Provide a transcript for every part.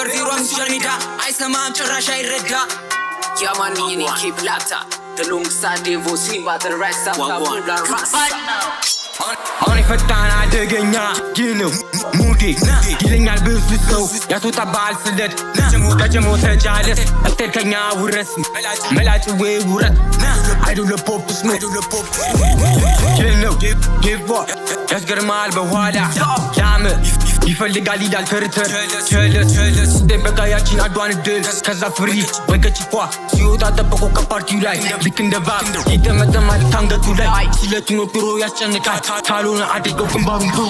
ዜሮ ሶሻል ሚዲያ አይሰማም ጭራሽ አይረዳ ያማንዬ ኬፕ ላታ ተሎንግሳድ ዴቮ ሲምባ ተረሳ ታቡላ ራሳ አሁን የፈጣን አደገኛ ይህ ነው ሙዴ ይለኛል ብዙ ሰው ያስወጣብሃል ስለት ከጀሞ ተጃለስ እቅድ ከኛ ውረስ መላጭ ወይ ውረት አይዶለ ፖፕስ ነው ይህ ነው ጌቫ ያስገርማል በኋላ ላም ይፈልጋል ይላል ተርተር ቸለስ ደበቃ ያችን አዷን ድል ከዛ ፍሪ በገጭፏ ሲወጣ ጠበቆ ከፓርቲው ላይ ልክ እንደ ቫብ ይጠመጠማል ካንገቱ ላይ ስለቱን ወጥሮ ያስጨንቃል ካልሆነ አድርገው ግንባሩን ቡ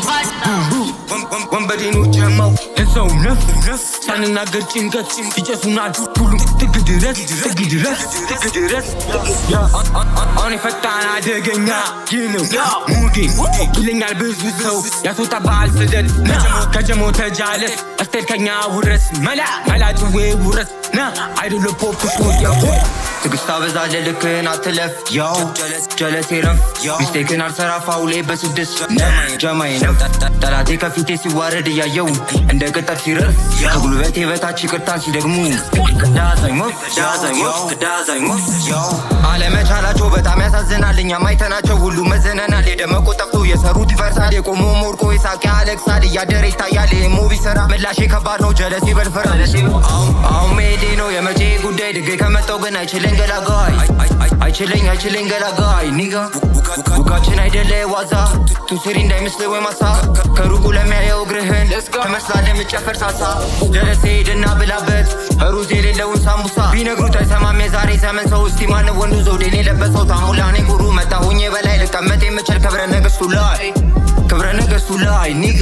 ወንበዴኖች ጀማው ለሰው ነፍ ሳንናገር ጭንቀት ይጨሱናል ሁሉም ጥግ ድረስ ጥግ ድረስ ጥግ ድረስ ያ፣ አሁን የፈጣን አደገኛ ይህ ነው ሙዴ ይለኛል ብዙ ሰው ያስወጣብሃል ስደት ከጀሞ ተጃለስ እስቴል ከኛ ውረስ መላ መላጭ ወይ ውረስ ና አይዶለ ፖፕ ስወዲያ ትግስት አበዛለ ልክህን አትለፍ ያው ጀለሴ ረፍ ሚስቴክን አልሰራ ፋውሌ በስድስት ጀማይ ነው ጠላቴ ከፊቴ ሲዋረድ እያየው እንደ ቅጠር ሲረፍ ከጉልበቴ በታች ይቅርታን ሲደግሙ ዳዛኝ ወፍ ዳዛኝ ወፍ ዳዛኝ ወፍ ያው አለመቻላቸው በጣም ያሳዝናል እኛም አይተናቸው ሁሉ መዘነናል የደመቁ ጠፍቶ የሰሩት ይፈርሳል የቆሞ ሞርቆ የሳቂ ያለቅሳል እያደረ ይታያል ይህ ሙቪ ስራ ምላሼ ከባድ ነው ጀለሴ በልፈራል አሁን መሄዴ ነው የመቼ ጉዳይ ድጌ ከመጣው ግን አይችለኝ ገላጋይ አይችለኝ አይችለኝ ገላጋይ ኒጋ ቡካችን አይደለ ዋዛ ቱስሪ እንዳይመስል ወይ ማሳ ከሩቁ ለሚያየው እግርህን ትመስላለህ የምጨፈር ሳሳ ጀለሴ ሄድና ብላበት ሩዝ የሌለውን ሳምቡሳ ቢነግሩት አይሰማም የዛሬ ዘመን ሰው እስቲ ማን ወንዱ ዘውዴን የለበሰው ታሙላ እኔ ጉሩ መጣ ሆኜ በላይ ልቀመጥ የምችል ክብረ ነገስቱ ላይ ክብረ ነገስቱ ላይ ኒጋ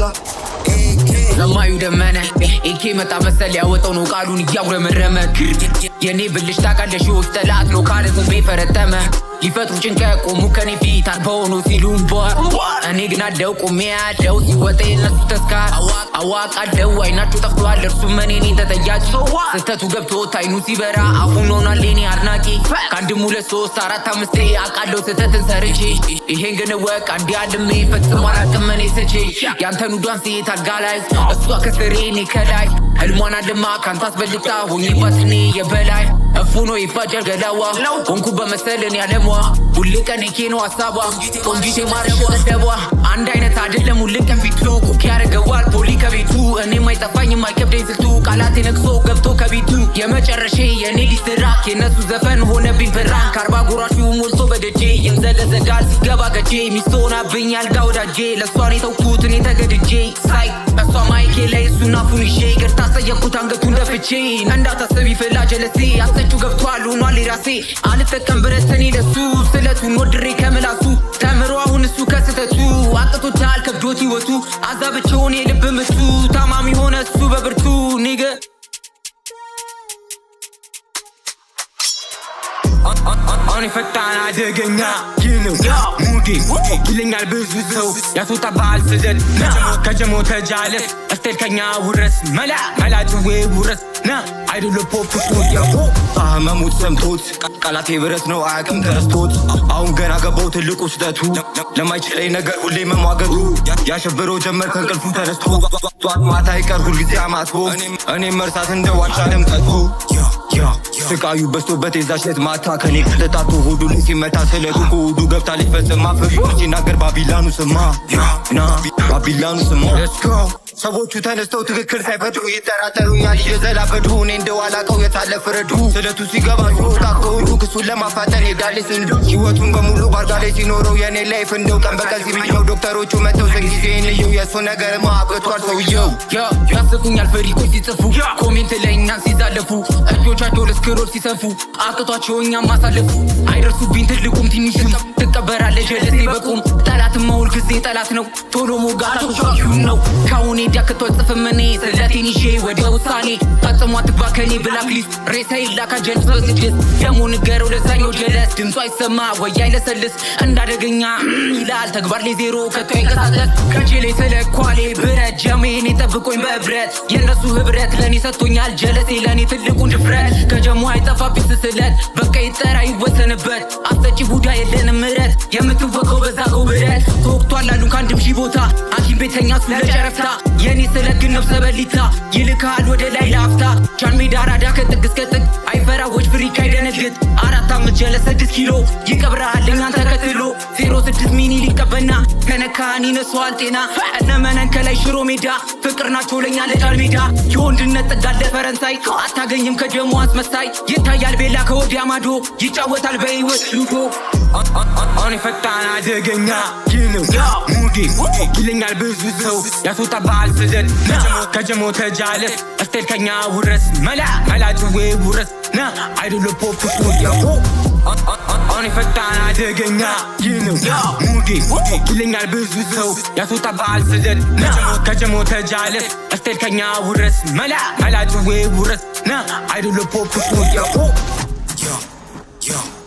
ሰማዩ ደመነ ኤኬ መጣ መሰል ያወጣው ነው ቃሉን እያጉረመረመ የኔ ብልሽ ታውቃለሽ ዎች ጠላት ነው ካለ ዝንቤ ፈረጠመ ሊፈጥሩ ጭንቀት ቆሙ ከኔ ፊት አልበው ነው ሲሉም ቦ እኔ ግን አለው ቆሜ ያለው ሲወጣ የነሱ ተስካር አዋቃለው አይናቸው ጠፍቷል እርሱም እኔኔ ተጠያቂ ስህተቱ ገብቶት አይኑ ሲበራ አሁን ሆኗል የኔ አድናቂ ከአንድም ሁለት ሶስት አራት አምስቴ አውቃለሁ ስህተትን ሰርቼ ይሄን ግን ወቅ አንዴ አልሜ ፈጽሞ አላቅም እኔ ስቼ ያንተን ውዷን ሴት አልጋ ላይ እሷ ከስሬ እኔ ከላይ ህልሟን አልማ ካንተ አስበልጣ ሆኜባት እኔ የበላይ እፉኖ ይፋጀር ገላዋ ሆንኩ በመሰልን ያለሟ ሁል ቀን ኬ ነው ሀሳቧ ቆንጂቴ ማረሽ ገደቧ አንድ አይነት አይደለም ሁል ቀን ፊቱ ኩክ ያደርገዋል ፖሊ ከቤቱ እኔም አይጠፋኝም አይከብደኝ ስልቱ ቃላቴ ነቅሶ ገብቶ ከቤቱ የመጨረሻ የእኔ ሊስትራክ የእነሱ ዘፈን ሆነብኝ ብራን ከአርባ ጉራሹ ሞልቶ በደጄ ይምዘለዘጋል ሲገባ ገጄ ሚስት ሆናብኝ ያልጋ ወዳጄ ለእሷን የተውኩት እኔ ተገድጄ ሳይ እሷ ማይኬ ላይ እሱን አፉን ይዤ ይቅርታ አስጠየቅኩት አንገቱን ደፍቼ እንዳታስብ ይፈላ ጀለሴ አስጠጩ ገብቷል ሆኗል የራሴ አልጠቀም ብረት እኔ ለሱ ስለቱን ወድሬ ከምላሱ ተምሮ አሁን እሱ ከስተቱ አቅቶታል ከብዶት ህይወቱ አዛብቸውን የልብ ምቱ ታማሚ ሆነ እሱ በብርቱ ኒገ አሁን የፈጣን አደገኛ ይህ ነው ሙዴ ይለኛል ብዙ ሰው ያስወጣብሃል ስደት ከጀሞ ተጃለስ እስቴል ከኛ ውረስ መላ መላጭ ወይ ውረስ ና አይዶለ ፖፕ ወዲያ ህመሙት ሰምቶት ቃላቴ ብረት ነው አያቅም ተረስቶት አሁን ገና ገባው ትልቁ ስህተቱ ለማይችለኝ ነገር ሁሌ መሟገቱ ያሸብረው ጀመር ከእንቅልፉ ተነስቶ ጧት ማታ ይቀር ሁልጊዜ አማትቦ እኔም መርሳት እንደ ዋንጫ ደምቀቱ ስቃዩ በዝቶበት የዛች ዕለት ማታ ከኔ ከተጣቶ ሆዱ ላይ ሲመታ ስለቱ ከሆዱ ገብታ ሊፈጽማ ፍርዱ ሲናገር ባቢላኑ ስማ ና ባቢላኑ ስማ Let's go ሰዎቹ ተነስተው ትክክል ሳይፈጥሩ ይጠራጠሩኛል እየዘላበዱ እኔ እንደው አላቀው የታለ ፍረዱ ስለቱ ሲገባ ሲወጣ ከሆዱ ክሱን ለማፋጠን ሄዳሌ ስንዱ ህይወቱን በሙሉ ባርጋ ላይ ሲኖረው የኔ ላይፍ እንደው ቀን በቀን ሲመኘው ዶክተሮቹ መጥተው ዘጊዜ ልየው የእሱ ነገር ማብቅቷል ሰውየው ያስቁኛል ፈሪቆች ሲጽፉ ኮሜንት ላይ እኛን ሲዛለፉ እጆቻቸው ለስክሮል ሲሰፉ አቅቷቸው እኛም ማሳለፉ አይደርሱብኝ ትልቁም ትንሽም ትቀበራለ ጀለሴ በቁም ጠላትም መውል ጊዜ ጠላት ነው ቶሎ ሞጋታቶች ነው ካሁኔ ዲያክቶ ጽፍም እኔ ስለቴን ይዤ ወደ ውሳኔ ፈጽሞ አትግባ ከኔ ብላክሊስት ሬሳ ይላካ ጀልስ በስድስት ደግሞ ንገረው ለዛኛው ጀለስ ድምፁ አይሰማ ወይ አይለሰልስ እንዳደገኛ ይላል ተግባር ላይ ዜሮ ከቶ አይንቀሳቀስ ከቼ ላይ ስለኳሌ ብረት ጀሜን ጠብቆኝ በብረት የእነሱ ህብረት ለእኔ ሰጥቶኛል ጀለሴ ለእኔ ትልቁን ድፍረት ከጀሞ አይጠፋብኝ ስስለት በቃ ይጠራ ይወሰንበት አስጠጪ ቡዳ የለንም ምረት የምትወቀው በዛገው ብረት ይላል ተወቅቷል አሉ ከአንድም ሺህ ቦታ ሐኪም ቤተኛ እሱ ለጨረፍታ የእኔ ስለግን ነፍሰ በሊታ ይልካል ወደ ላይ ለአፍታ ጃን ሜዳ አራዳ ከጥግ እስከ ጥግ አይፈራዎች ፍሪክ አይደነግጥ አራት አመት ጀለ ስድስት ኪሎ ይቀብረሃል እኛን ተከትሎ ዜሮ ስድስት ሚኒ ሊቀበና ከነካን ይነሷል ጤና እነመነን ከላይ ሽሮ ሜዳ ፍቅር ናቸው ለኛ ለጃል ሜዳ የወንድነት ጥጋለ ፈረንሳይ አታገኝም ከደሞ አስመሳይ ይታያል ቤላ ከወዲያ ማዶ ይጫወታል በህይወት ሉዶ አሁን የፈጣን አደገኛ ይህ ነው ሙዴ ይለኛል ብዙ ሰው ያስወጣብሃል ስደት ከጀሞ ተጃለስ እስቴል ከኛ ውረስ መላ መላጭዌ ውረስ ና አይዶሎ ፖፕ ስቱዲዮ አሁን የፈጣን አደገኛ ይህ ነው ሙዴ ይለኛል ብዙ ሰው ያስወጣብሃል ስደት ከጀሞ ተጃለስ እስቴል ከኛ ውረስ መላ መላጭዌ ውረስ ና አይዶሎ ፖፕ ስቱዲዮ Yo, yo.